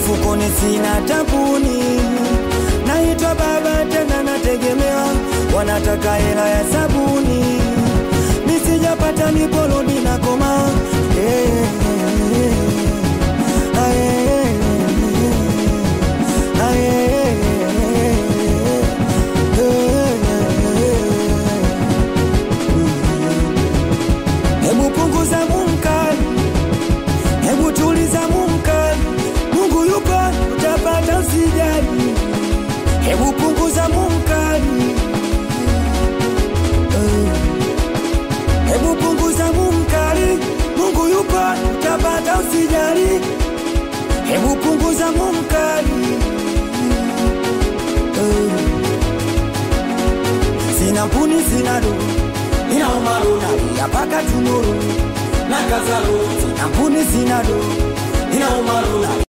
mfukoni sina tabuni, naitwa baba tena nategemewa, wanataka hela ya sabuni, nisijapata miporodi na koma yeah. Ah, yeah. Ah, yeah. Hebu punguza munkari, hebu tuliza munkari. Mungu yupo, utapata usijali. Hebu punguza munkari, Eh. hebu punguza munkari. Mungu yupo, utapata usijali. Hebu punguza munkari, Eh. sina puni sina do ina umaru nalia paka tumuru na kazalo sina puni sina do ina umaru